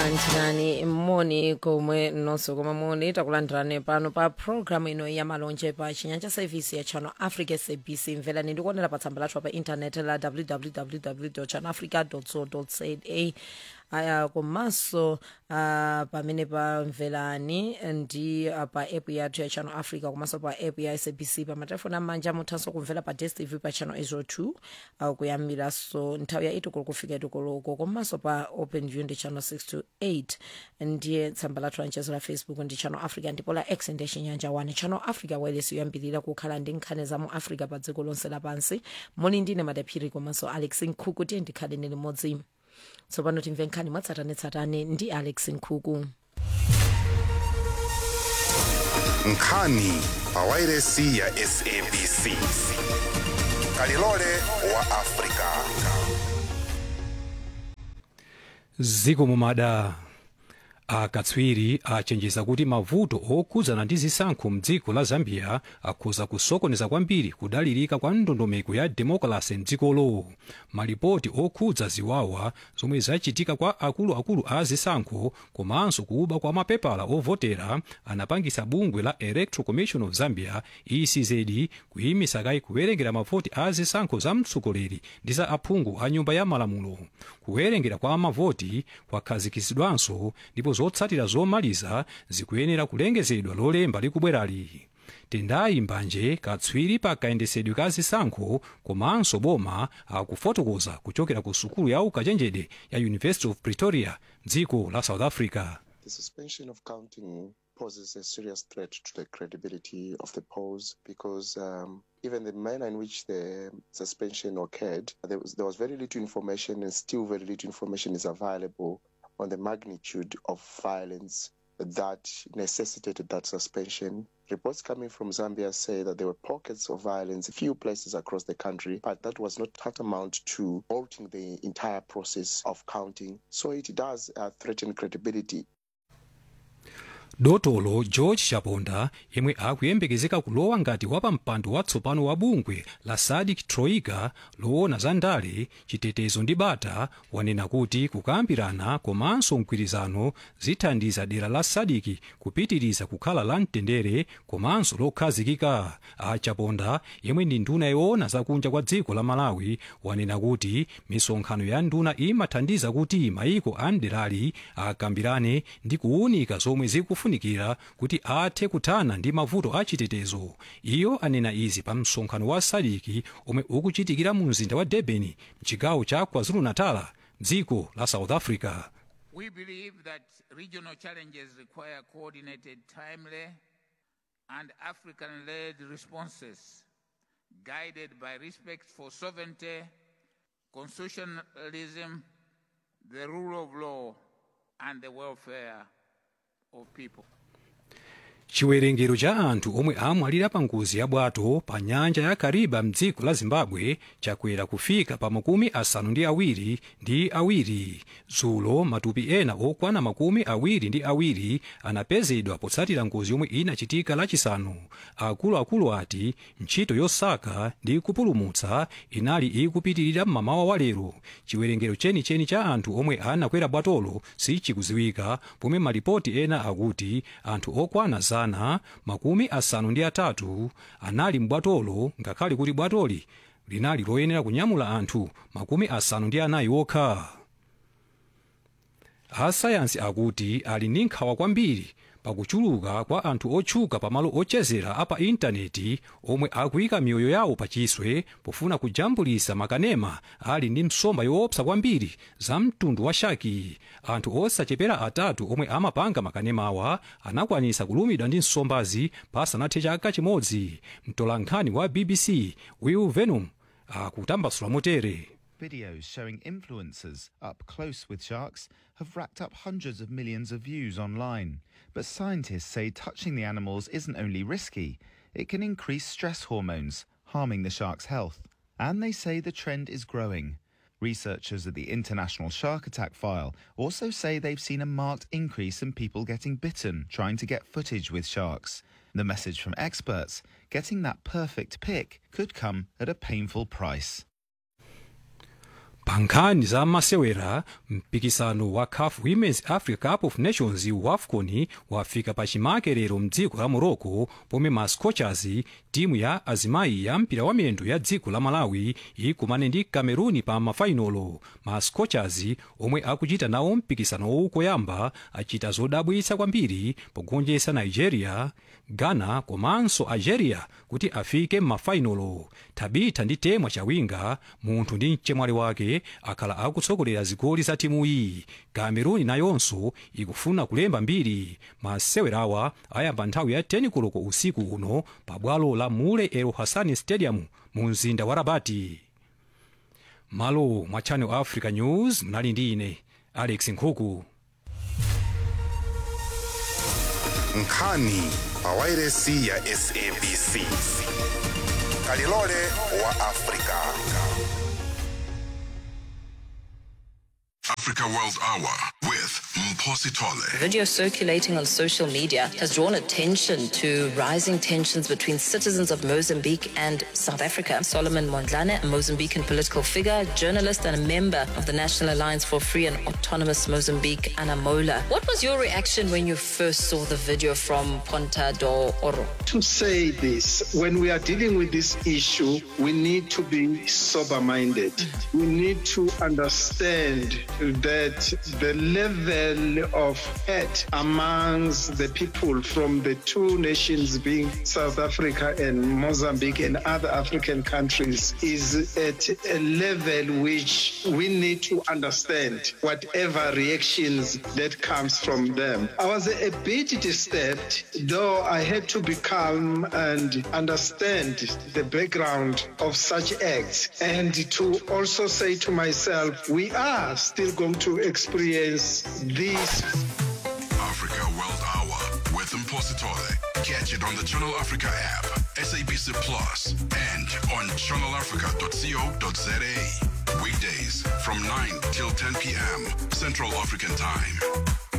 takulandirani moni komwe nonse koma moni takulandirani pano pa programu ino ya malonje pa chinyanja service ya channel africa sabc mverani ndikuonera pa tsamba lathu pa intaneti la www channel africa co za aya komanso uh, pamene pamverani ndi uh, pa app yathu ya channel africa komanso pa app ya sabc pa matelefoni amanja muthanso kumvera pa dstv pa channel 02 uh, kuyambiraso nthawi ya itukulu kufika itukuloko komanso pa open view ndi channel 628 ndiye tsamba lathu la mchezo la facebook ndi channel africa ndipo la x ndi chinyanja 1 channel africa wailesi yoyambirira kukhala ndi nkhani za mu africa pa dziko lonse lapansi muli ndine madaphiri komanso alex nkhuku tiye ndikhale ndi limodzi tsopano timve nkhani mwatsatanetsatane ndi alex nkhuku nkhani pa wailesi ya sabc kalilole wa afrika ziko mumada akatswiri achenjeza kuti mavuto okhudzana ndi zisankho mdziko la zambia akhoza kusokoneza kwambiri kudalirika kwa ndondomeko ya demokrasi mdzikolo malipoti okhudza ziwawa zomwe zachitika kwa akuluakulu a zisankho komanso kuba kwa mapepala ovotera anapangisa bungwe la electoral commission of zambia ecz kuyimisa kayi kuwerengera mavoti a zisankho za mtsogoleri ndi za aphungu a nyumba ya malamulo kuwerengera kwa mavoti kwakhazikitsidwanso ndipo zotsatira zomaliza zikuyenera kulengezedwa lolemba likubwerali tendayi mbanje katswiri pa kayendesedwe ka zisankho komanso boma akufotokoza kuchokera ku sukulu ya ukachenjede ya university of pretoria dziko la south africa The suspension of counting poses a serious threat to the credibility of the polls because um, even the manner in which the suspension occurred, there was, there was very little information and still very little information is available on the magnitude of violence that necessitated that suspension. Reports coming from Zambia say that there were pockets of violence, a few places across the country, but that was not tantamount to halting the entire process of counting. So it does uh, threaten credibility dotolo george chaponda yemwe akuyembekezeka kulowa ngati wapampando watsopano wa bungwe la sadik troika loona za ndale chitetezo ndi bata wanena kuti kukambirana komanso mgwirizano zithandiza dera la sadiki kupitiriza kukhala la mtendere komanso lokhazikika a chaponda yemwe ndi nduna yoona zakunja kwa dziko la malawi wanena kuti misonkhano ya nduna imathandiza kuti mayiko a mderali akambirane ndi kuwunika zomwe zikufunikira kuti athe kuthana ndi mavuto a chitetezo iyo anena izi pa msonkhano wa sadiki omwe ukuchitikira mu mzinda wa durban mchigawo cha kwazulu-natal dziko la south africa We believe that regional challenges require coordinated, timely, and African led responses guided by respect for sovereignty, constitutionalism, the rule of law, and the welfare of people. chiwerengero cha anthu omwe amwalira pa ngozi ya bwato pa nyanja ya kariba mdziko la zimbabwe chakwera kufika pa makumi asanu ndi awiri ndi awiri dzulo matupi ena okwana makumi awiri ndi awiri anapezedwa potsatira ngozi yomwe inachitika lachisanu akuluakulu ati ntchito yosaka ndi kupulumutsa inali ikupitirira mmamawa wa lero chiwerengero chenicheni cha anthu omwe anakwera bwatolo sichikuziwika pomwe malipoti ena akuti anthu okwana zana makumi asanu ndi atatu anali m'bwatolo ngakhale kuti bwatoli linali loyenera kunyamula anthu makumi asanu ndi anayi okha asayansi akuti ali ndi nkhawa kwambiri pakuchuluka kwa anthu otchuka pamalo ochezera apa intaneti omwe akuyika miyoyo yawo pachiswe pofuna kujambulisa makanema ali ndi nsomba yoopsa kwambiri za mtundu wa shaki anthu osachepera atatu omwe amapanga makanemawa anakwanisa kulumidwa ndi nsombazi pasanathe chaka chimodzi mtolankhani wa bbc will venom akutambasula motere Videos showing influencers up close with sharks have racked up hundreds of millions of views online. But scientists say touching the animals isn't only risky, it can increase stress hormones, harming the shark's health. And they say the trend is growing. Researchers at the International Shark Attack File also say they've seen a marked increase in people getting bitten trying to get footage with sharks. The message from experts getting that perfect pic could come at a painful price. pa nkhani za masewera mpikisano wa caf women's africa cup of nations wafcon wafika pa chimakerero mdziko la morocco pomwe ma scorchers timu ya azimayi ya mpira wa miyendo ya dziko la malawi ikumane ndi cameroon pa mafainolo ma scorchers omwe akuchita nawo mpikisano koyamba achita zodabwitsa kwambiri pogonjetsa nigeria ghana komanso algeria kuti afike m'mafainolo tabitha ndi temwa chawinga munthu ndi mchemwali wake akhala akutsogolera zigoli za timuyi cameroon nayonso ikufuna kulemba mbiri masewerawa ayamba nthawi ya 10 koloko usiku uno pa bwalo la mule el hasani stadium mu mzinda wa rabati malo mwa channel africa news mnali ndi ine alex nkhuku nkhani pa wairesi ya sabc kalilole wa afrika Africa World Hour with Mposi Tole. Video circulating on social media has drawn attention to rising tensions between citizens of Mozambique and South Africa. Solomon Mondlane, a Mozambican political figure, journalist, and a member of the National Alliance for Free and Autonomous Mozambique, Anamola. What was your reaction when you first saw the video from Ponta do Oro? to say this when we are dealing with this issue, we need to be sober minded. We need to understand that the level of hate amongst the people from the two nations, being South Africa and Mozambique and other African countries, is at a level which we need to understand whatever reactions that comes from them. I was a bit disturbed, though I had to be calm and understand the background of such acts and to also say to myself, we are still going to experience this Africa World Hour with Mposi Tole. Catch it on the Channel Africa app, SABC Plus, and on channelafrica.co.za. Weekdays from 9 till 10 p.m. Central African Time.